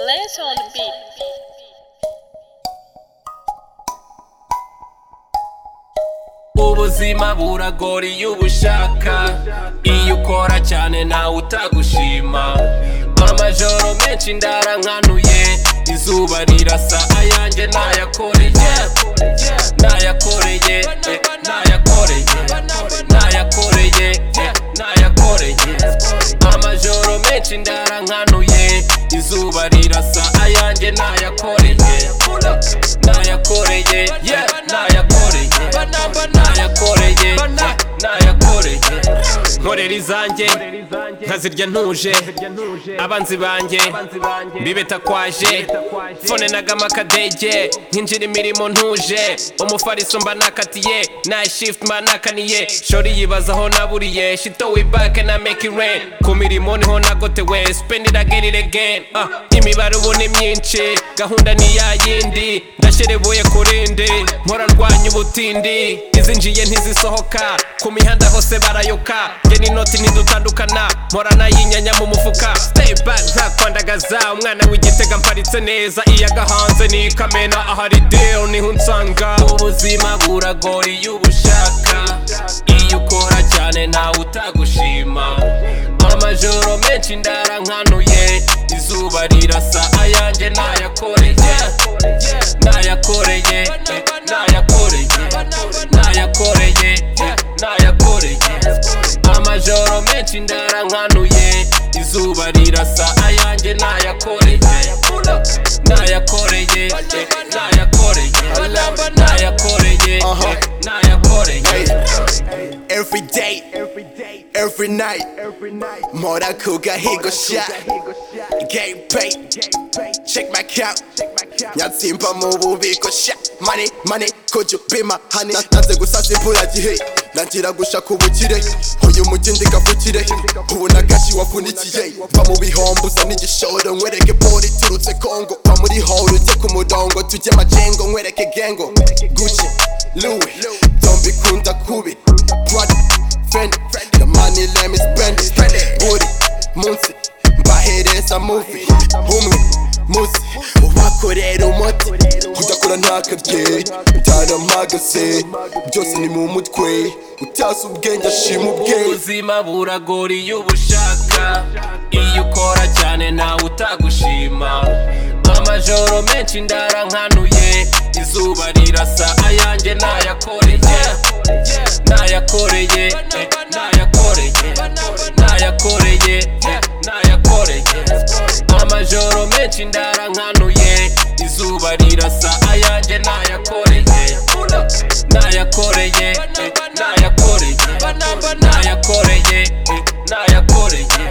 Lance on the beat. ubuzima buragora iyo ubushaka iyo ukora cyane nawe utagushima amajoro menshi ndarankanuye izuba rirasa ayanjye nayakoreye nayakoreye eh, nayakoreye nayakoreye eh, nayakoreye amajoro menshi ndarankanuye izuba rirasa ayanjye nayakoreye nayakoreye yeah, nayakoreye nayakoreye yeah, nayakoreye nkorera izanjye nkazirya ntuje abanzi banjye bibeta kwaje fone nagama akadege nkinjira imirimo ntuje umufariso mba nakatiye nayi shift mba nakaniye shori yibaza aho naburiye shito wibake na make it rain ku mirimo niho nagotewe spend it again it again Ah, imibare ubu ni myinshi gahunda ni ya yindi ndasherebuye kurindi mpora ndwanya ubutindi izinjiye ntizisohoka ku mihanda hose barayoka njye n'inoti ntidutandukana mpora nayinyanya mu mufuka stay back ntakwandagaza umwana w'igitega mparitse neza iyo agahanze ni ikamena ahari deal niho unsanga ubuzima buragora iyo ubushaka iyo ukora cyane nawe utagushima amajoro menshi ndarankanuye izuba rirasa ayanjye nayakoreye nayakoreye eh, nayakoreye nayakoreye eh, nayakoreye amajoro menshi ndarankanuye izuba rirasa ayanjye nayakoreye nayakoreye eh, nayakoreye nayakoreye eh, nayakoreye Every day, every night, Mora Kuga Higo Shot, Game Pay, check my count, Nyatsimba Mububiko Shot, Money, Money, could you be my honey? Natanze gusasa imvura gihe, ntangira gushaka ubukire, uyu mujyi ndigavukire, ubona gashi wavunikiye, va mu bihombo usa n'igishoro, nkwereke pori iturutse Kongo, va muri hall ujye ku murongo, tujye majengo, nkwereke gengo, Gucci, Louis, don't bikunda kubi, Prada, friendly. The money let me spend it. Booty, munsi, mbahereza movie. Umwe, munsi, ubakorera umuti. Udakora ntakarye, utaramagase. Byose ni mu mutwe. Utasi ubwenge ashima ubwenge. ubuzima buragora iyo ubushaka iyo ukora cyane nawe utagushima amajoro menshi ndarankanuye izuba rirasa ayanjye nayakoreye nayakoreye eh, nayakoreye nayakoreye eh, nayakoreye amajoro menshi ndarankanuye izuba rirasa ayanjye nayakoreye nayakoreye eh, nayakoreye nayakoreye eh, nayakoreye